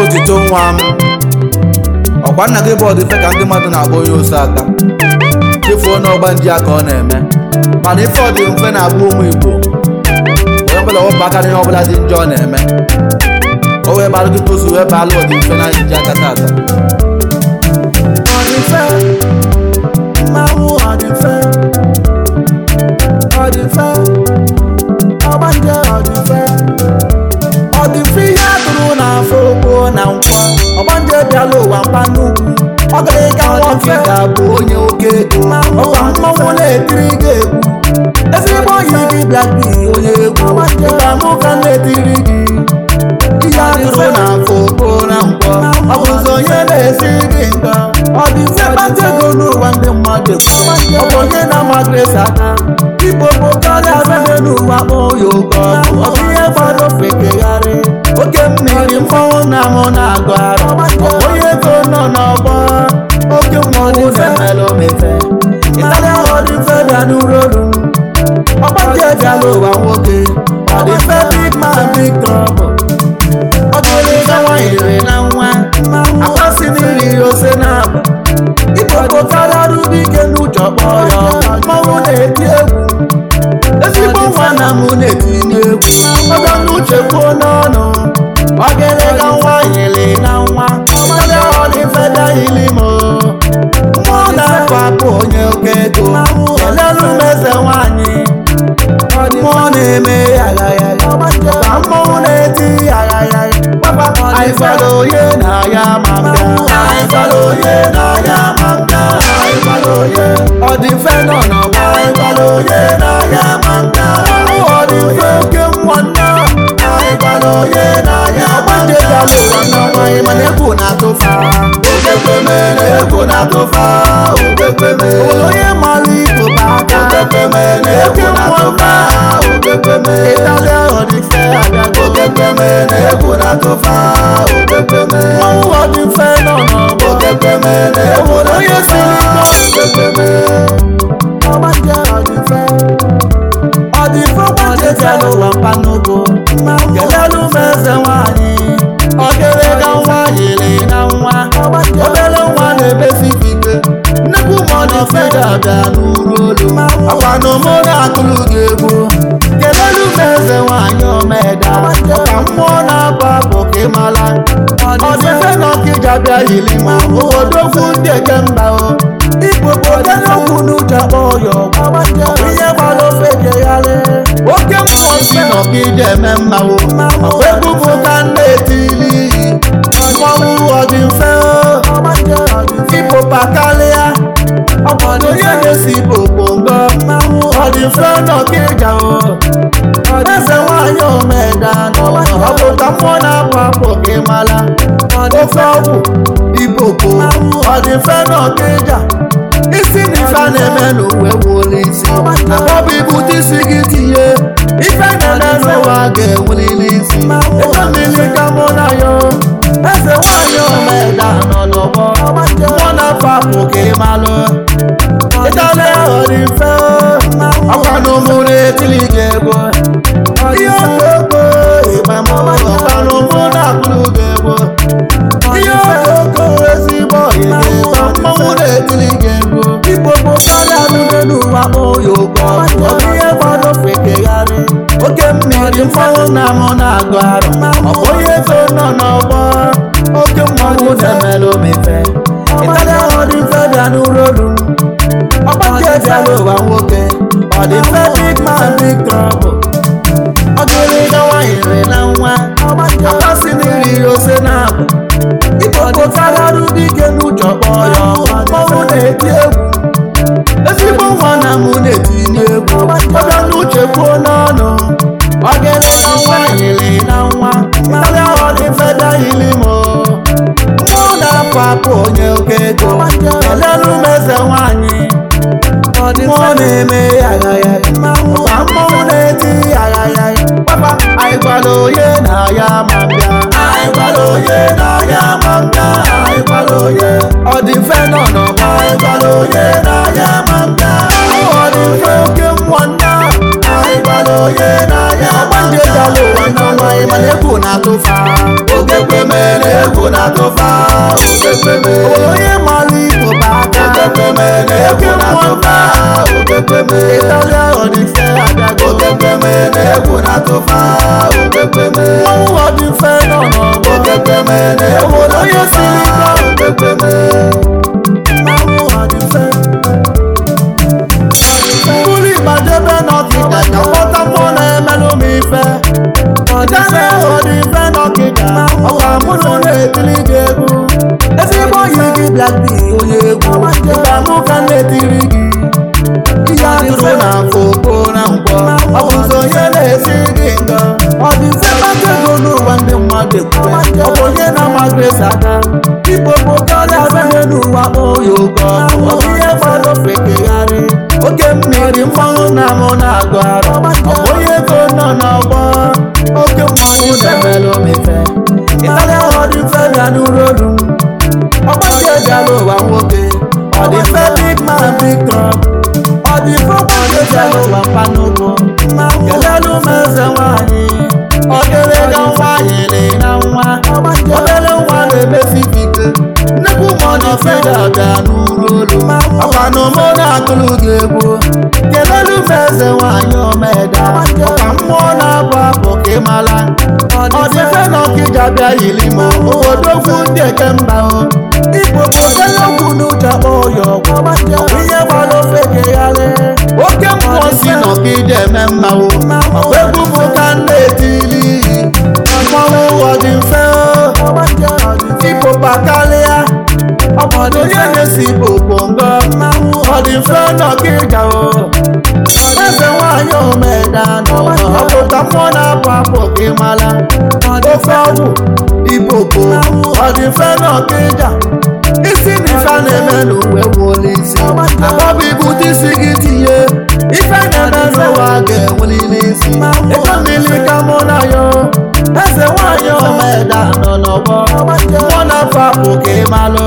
otito nwa m ọkwa nna gị bụ ọdịfe ka ndị mmadụ na-agba onye ose aka chefuo n'ọgba ndị aka ọ na-eme mana ife ọ dị mfe na-abụ ụmụ igbo onye ọbụla wepụ aka n'ihe ọbụla dị njọ ọ na-eme o wee balụ gị tozu wee balụ ọdị mfe na iji aka tata ọdịfe mmanwụ ọdịfe ọdịfe ọgbanje ọdịfe ọdịfe ihe atụrụ n'afọ okpo na nkwọ ọgbanje bịala ụwa mkpa n'ugwu ọ gaghị ka nwoke ga-abụ onye oke ego ọkwa mmanwụ na-etiri gị egwu ezigbo oyi gị blackbi onye egwu ịga mụ ka na-etiri gị ihe atụrụ n'afọ okpo na nkwọ ọ bụ ụzọ onye na-esi gị nga ọ dị mfe kpata ego n'ụwa ndị mmadụ ọ bụ onye na-ama grace aka igbo bụ karịa abịa n'ụwa kpọọ ya oke ọkụ ọ bụ ihe gbara ofekegharị oke mmiri mmanwụ na-amụ na-agụ arụ ọ bụ onye ego nọ n'ọgbọ oke mmọnwụ na-emelụ mefe ịtarịa ọ dị mfe bịa n'urolu ọgbanje bịala ụwa nwoke ọ dị mfe big man big trouble ọ dịrị ga nwanyere na nwa akwasị n'iri ose na-abụ igbo bụ karịa rube ike n'ụjọ kpọọ ya mmanwụ na-eti egwu ezigbo nwa na mụ na-etinye egwu ọga n'uche kwuo n'ọnụ ọ gịrị ga nwanyere na nwa karịa ọ dị mfe dahili m mmụọ na-afọ apụ onye oke ego kelelu m eze nwanyị mmụọ na-eme yaghayagha ka mmọnwụ na-eti yaghayagha anyị fara onye na ya ma mbịa anyị fara onye na ya ma mbịa anyị fara onye ọ dị mfe nọ n'ọgba anyị fara onye na ya ma mbịa ọ dị mfe oke mmụọ nna anyị fara onye na ya ma mbịa ọgbanje gara ụwa n'ọnwa anyị mana egwu na-atụfa okekweme na egwu na-atụfa okekweme onye mara igbo bụ aka okekweme na egwu na-atụfa okekweme ịtalịa ọ dị mfe abịago okekweme na egwu na-atụfa okekweme ọnwụ ọ dị mfe nọ n'ọgbọ okekweme na egwu na onye siri ike okekweme ọgbanje ọ dị mfe ọ dị mfe ọgbanje bịara ụwa mpanụgo kelelu m eze nwanyị ọ gịrị ga nwa yiri na nwa obere nwa na-ebesi ike nnukwu ma ọ dị mfe ga-abịa n'uru olu ọkwa na ụmụ na-atụrụ gị egwu kelelu m eze nwanyị omeda ọka mmụọ na-abụ abụ ka ị mara ọ dị mfe na ọkịja bịa yiri ma odogwu ndị eke mba o igbo bụ obere okwu n'uche kpọọ ya ọgwụ ihe gbara ofe jegharị oke mmụọ si na ọkịja eme mmanwụ ọkwa egwu bụ ka na-etili iyi mmọnwụ ọ dị mfe igbo pakarịa ọgbọdọ onye na-esi igbo bongo ọ dị mfe n'ọkịja o eze nwanyị omeda ọ bụ ka mmụọ na-apụ apụ ka ị mara ofe ọgwụ iboko ọ dị mfe n'ọkịja isi na ife a na-eme n'uwe wụrụ isi abọbụ ibute isi gị tinye ife na-eme n'ụwa ga-ewulili isi ebe mmiri ka mụ na ya eze nwanyị omeda nọ n'ọgbọ mmụọ na-afọ apụ ka ị malụ ịtala ya ọ dị mfe ọkwa na ụmụ na-etili gị ego ihe okoko ịgbamọ ọkwa na ụmụ na-akụrụ gị ego ihe okoko ezigbo oyi gị ma mmọnwụ na-etili gị ego igbo bụ karịa n'ume n'ụwa oyi ụkọ ọ bụ ihe gbara ofe kegharị oke mmiri mmanwụ na-amụ na-agụ arụ ọ bụ onye ego nọ n'ọgbọ oke mmanwụ na-emelụ mefe ịtala ọ dị mfe bịa n'urolu ọgbanje bịara ụwa nwoke ọ dị mfe big man big trouble ọ dịrị ga nwanyere na nwa akasị n'iri ose na-abụ igbo bụ karịa rube ike n'ụjọ kpọọ ya mmọnwụ na-eti egwu ezigbo nwa na mụ na-etinye egwu ọbịa n'uche kwuo n'ọnụ ọ gịrị ga nwanyere na nwa karịa ọ dị mfe dahili m mmụọ na-apụ apụ onye oke ego kelelu m eze nwanyị mmụọ na-eme yaghayagha ọkwa mmọnwụ na-eti yaghayagha papa anyị gwara onye na ya ma mbịa anyị gwara onye na ya ma mbịa anyị gwara onye ọ dị mfe nọ n'ọgba anyị gwara onye na ya ma mbịa ọ dị mfe oke mmụọ nna anyị gwara onye na ya ma mbịa ọgbanje bịara ụwa n'ọnwa anyị mana egwu na-atụfa Ogekweme na egwu na-atụfa Ogekweme obodo onye mara igbo bụ aka Ogekweme na egwu na-atụfa Ogekweme ịtalịa ọdịfe abịago Ogekweme na egwu na-atụfa Ogekweme mmanwụ ọdịfe nọ n'ọgbọ Ogekweme na egwu obodo onye siri ike na-atụfa Ogekweme mmanwụ ọdịfe bụrụ ịgbadebe n'ọkịda ka kpọta mmụọ na-emelụ m ife ọdịfe ọdịfe n'ọkịda ọkwa mụ na na-etiri gị egwu ezigbo yi gị blackpink onye egwu ka mụ ka na-etiri gị ihe atụrụ na afọ okpo na nkwọ ọ bụzi onye na-esi gị nga ọ dị mfe kpata ego n'ụwa ndị mmadụ ekwube ọ bụ onye na-ama grace aka igbo bụ karịa abịaghị n'ụwa oyi ụkọ ọ bụ ihe gbara ofekegharị oke mmiri mmanwụ na mụ na-agụ arụ ọ bụ onye ego nọ n'ọgbọ oke mmanwụ na-emelụ m ife ịtarịa ọ dị mfe bịa n'ụrụ olu m ọgbachi ejala ụwa nwoke ọ dị mfe big man big club ọ dị mfe ọgbachi ejala ụwa mpa n'ụkwụ kelelu m eze nwanyị ọ dịrị ga nwa yiri na nwa obere nwa na-emesi ike nnekwu ma ọ dị mfe ga-abịa n'uru olu ọkwa na ụmụ na-atụrụ gị egwu kelelu m eze nwanyị omeda ọka mmụọ na-abụ abụ ka ị mara ọ dị mfe na ọkịja bịa yiri m obodo okwu ndị eke mba o igbo bụ okwu n'uche akpọ ya ọgwụ ọ bụ ihe gbara ofe gegharị oke mmụọ si na ọkịja eme mmanwụ ọkwa egwu bụ ka m na-etili mmanwụ ọ dị mfe o ipopa karịa ọbọdụ onye na-esi popo ngọ ọ dị mfe na ọkịja o eze nwanyị omeda nọ ọpụta mmụọ na-apụ apụ gị mara ofe ọgwụ ipopo ọ dị mfe na ọkịja isi na ife a na-eme n'uwe wuola isi akpọbụ ibute isi gị tinye ife na-eme n'ụwa ga-enwelili isi ego mmiri ka mụ na ya eze nwanyị omeda nọ n'ọgbọ mmụọ na-apụ apụ ka ị malụ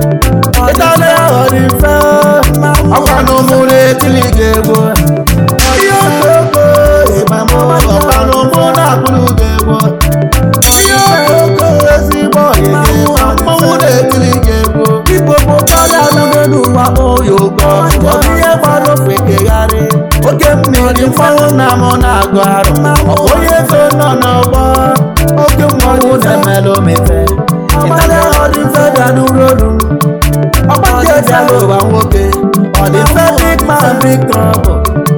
ịtala ya ọ dị mfe ọkwa na ụmụ na-etili gị egwu ihe okoko ịmamụ ọkwa na ụmụ na-akụrụ gị egwu ihe okoko ezigbo ọyịgị ma mmanwụ na-etili gị egwu igbo bụ karịa anụnụ n'ụwa oyi ụkọ ọ bụ ihe gbara ofe kegharị oke mmiri mmanwụ na mụ na-agụ arụ ọ bụ onye ego nọ n'ọgbọ oke mmanwụ na-emelụ m ife ịtara ọ dị mfe bịa n'ụrụ olu m ọgbachi ejala ụwa nwoke ọ dị mfe big man big trouble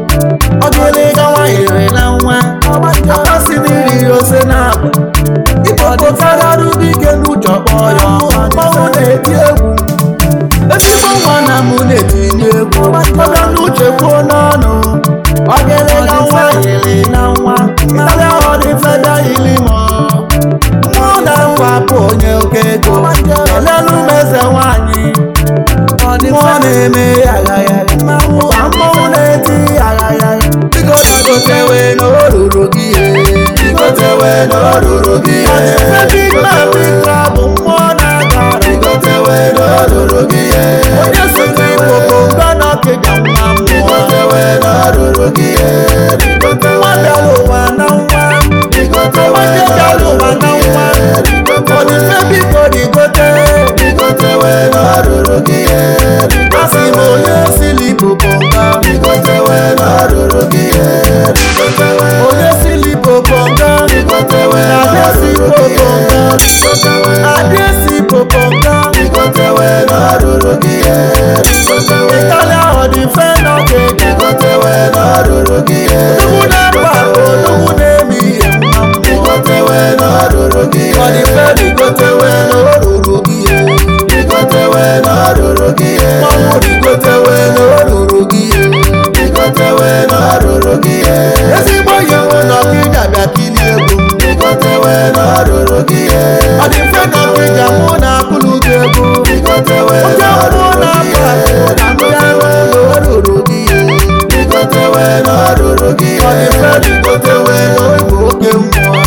ọ dịrị ga nwanyere na nwa akpasị n'iri ose na agba igbo bụ karịa dike n'uche ọkpọ ya mmanwụ na-eti egwu ezigbo nwa na mụ na-etinye egwu ọbịa n'uche kwuo n'ọnụ ọ dịrị ga nwanyere na nwa karịa ọ dị mfe dahili mọ mmụọ na-akwa apụ onye oke ego kelelu m eze nwanyị mmụọ na-eme aghagharị ma mmọnwụ na-eti aghagharị bigodagotewe n'oruru gị Igotewe n'oruru gị ebibabika bụ mmụọ na-agara Igotewe n'oruru gị onye so n'igbo bụ nga na ọkịja nwa mmụọ Igotewe n'oruru gị nwa bịara ụwa na nwa Igotewe nwa bịara ụwa na nwa ọdịfe biko dịgote Igotewe n'oruru gị asị m onye sili igbo bụ nga Igotewe n'oruru gị onye sili igbo bụ nga Igotewe na-adịsi igbo bụ nga Igotewe na-adịsi igbo bụ nga Igotewe n'oruru gị ịtalịa ọdịfe n'ọkịja Igotewe n'oruru gị nnukwu na-akpa akpa nnukwu na-eme ihe mma mmụọ Igotewe n'oruru gị ọdịfe dịgotewe n'oruru gị Igotewe n'oruru gị mmanwụ dịgotewe n'oruru gị Igotewe n'oruru gị ezigbo ihe nwụ n'ọkịja bịa kilie egwu Igotewe n'oruru gị ọdịfe n'ọkịja mụ na-akụlụ gị egwu Igotewe oke mmụọ na-akpa akpa na ndị ahụ n'oruru gị Igotewe n'oruru gị ọdịfe dịgotewe n'oge oke mmụọ